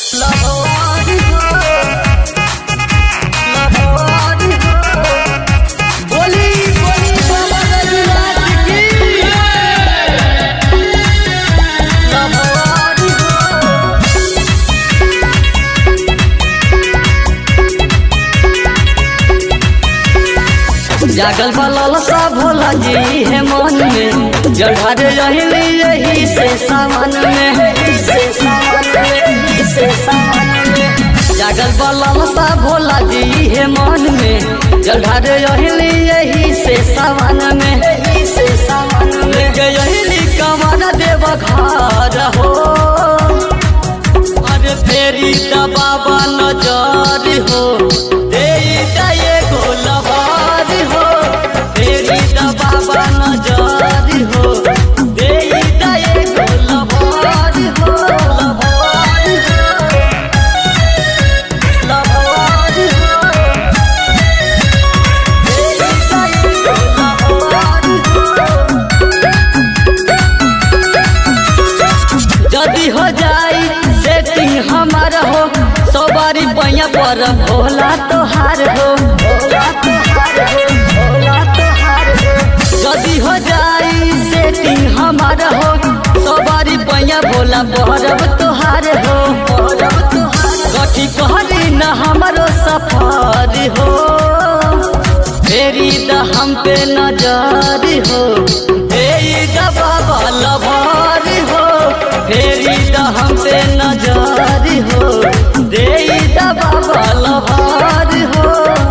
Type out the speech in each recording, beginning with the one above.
लहवारी हो लहवारी हो बोली बोली बाबा रघुनाथ की लहवारी हो जागल बलल सा भोला जी है मन में जढ़ारे रहली यही से सावन में से सावन में से सावन में जागल बलल सा भोला जी है मन में जढ़ारे रहली यही से सावन में यही से सावन में गयली कमर देव घर हो अरे फेरी दा बाबा नजर हो देई दा ये गोलवार हो फेरी दा बाबा नजर हो देई दा ये गोलवार हो लवार हो लवार हो देई दा ये गोलवार हो जदी हो जाई सेटिंग हमार हो सौ बारी पैया पर भोला तोहार हो भोला तोहार हो भोला तोहार हो जदी हो जाई सेटिंग हमार हो सौ बारी पैया भोला बहरब तोहार हो बहरब तोहार कथी कहरी न हमारो सफर हो फेरी द हम पे नजर हो फेरी द बाबा लभार हो फेरी द हम पे नजर हो देई द बाबा लभार हो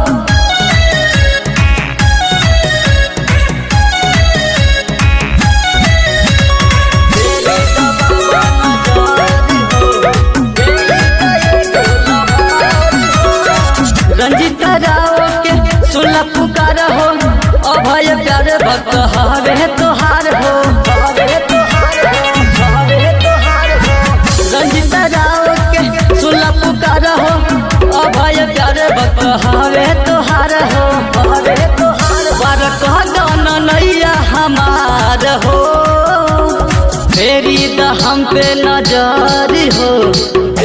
फेरी द बाबा नजर हो, देई द एगो लभार हो। रंजित राव के सुनला पुकार हो अभय प्यार भक्त हवे तोहार हो हवे तोहार हो हवे तोहार हो रंजित राव के सुनला पुकार हो अभय प्यार भक्त हवे तोहार हो हवे तोहार बार कह दन नैया हमार हो फेरी द हम पे नजर हो